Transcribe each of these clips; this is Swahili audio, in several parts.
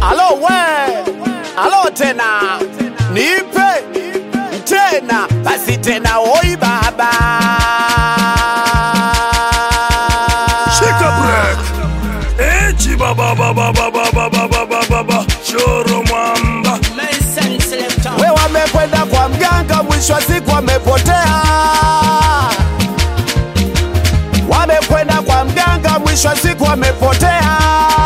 Alo we, alo tena, nipe tena, basi tena, oi baba. Shika break. Echi baba baba baba baba baba baba. Choro mwamba. We wamekwenda kwa mganga, mwisho wa siku wamepotea. Wamekwenda kwa mganga, mwisho wa siku wamepotea.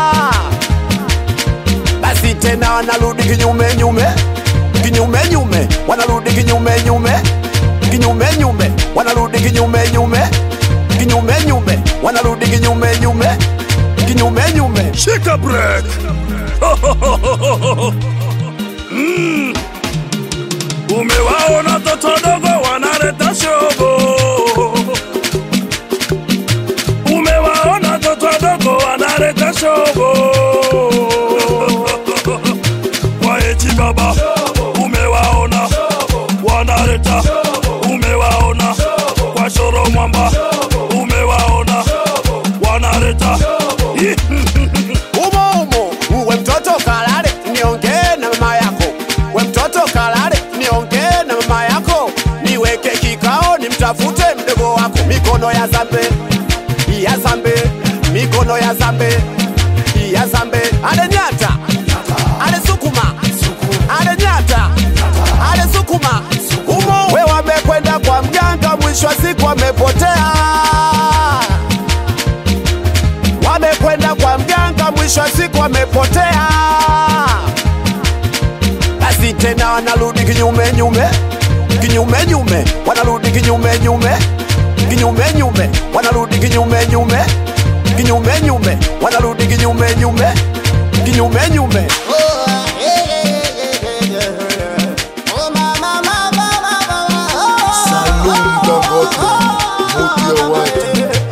Basi tena wanarudi kinyume nyume, kinyume nyume, wanarudi kinyume nyume, kinyume nyume, wanarudi kinyume nyume, kinyume nyume, wanarudi kinyume nyume, kinyume nyume. Shika break. Mm. Umewaona toto dogo wanaleta shogo. Umewaona toto dogo wanaleta shogo. Waechi baba, umewaona wanaleta, umewaona kwa shoro mwamba, umewaona wanaleta umo umo, we mtoto kalale, niongee na mama yako. We mtoto kalale, niongee na mama yako. Niweke kikao, nimtafute mdogo wako. Mikono ya zambe, ya zambe, mikono ya zambe, ya zambe. Ale nyata, ale sukuma, ale nyata, ale sukuma. Umo we wamekwenda kwa mganga, mwisho wa siku wamepotea wamekwenda kwa mganga, mwisho wa siku wamepotea. Basi tena wanarudi kinyume nyume, kinyume nyume, wanarudi kinyume nyume, kinyume nyume, wanarudi kinyume nyume, kinyume nyume, wanarudi kinyume nyume, kinyume nyume. Salum Dangote, muti ya watu.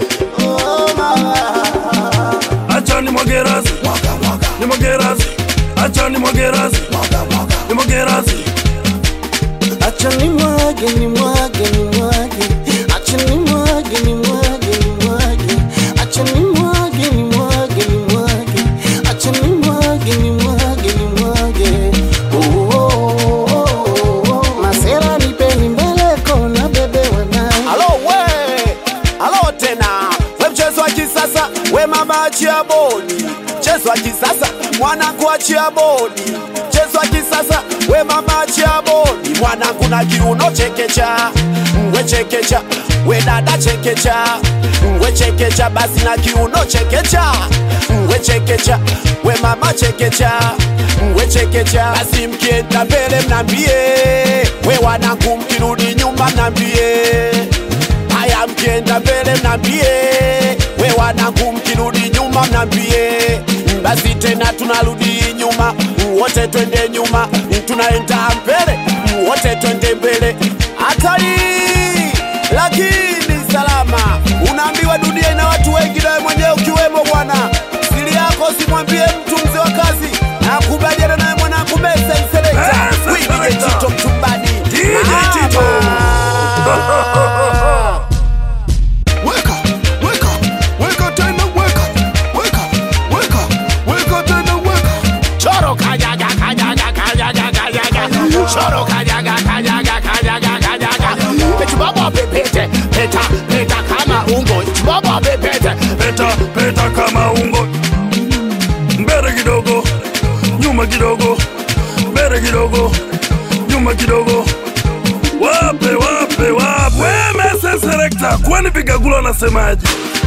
acha ni mwagerazi ni mwagerazi acha ni mwagerazi ni mwagerazi Acha ni mwage ni mwage ni mwage, acha ni mwage ni mwage ni mwage, acha ni mwage ni mwage ni mwage, acha ni mwage ni mwage ni mwage. Oh, oh, oh, oh, oh. Masera nipeni mbele kona bebe wanai Alo we, alo tena, we mchezo wa kisasa, we mama achia bodi, mchezo wa kisasa, mwanangu achia bodi, mchezo wa kisasa, we mama achia bodi, mwanangu na kiuno chekecha, we chekecha, we dada chekecha, we chekecha, basi na kiuno chekecha, we chekecha, we mama chekecha, we chekecha, basi mkienda mbele mnambie, we wanangu mkirudi nyuma mnambie haya mkienda mbele mnambie, we wanangu mkirudi nyuma mnambie, basi tena tunarudi nyuma, wote twende nyuma, tunaenda mbele, wote twende mbele. Hatari lakini salama, unaambiwa dunia ina watu wengi, nawe mwenyewe ukiwemo bwana. Siri yako simwambie mtu, mzee wa kazi, nakubaliana naye mwanangu Mesa Selekta, Mesa Wibige Selector. Tito Mtumbani, DJ Tito. Mama. Weka, weka, weka tena weka, weka, weka, weka tena weka. Choro kajaga kajaga kajaga kajaga Choro kajaga kajaga kajaga kajaga Chibaba pepete peta peta kama ungo Chibaba pepete peta peta kama ungo mbele kidogo nyuma kidogo mbele kidogo nyuma kidogo wape wape wape mese selekta kwani vigagula anasemaje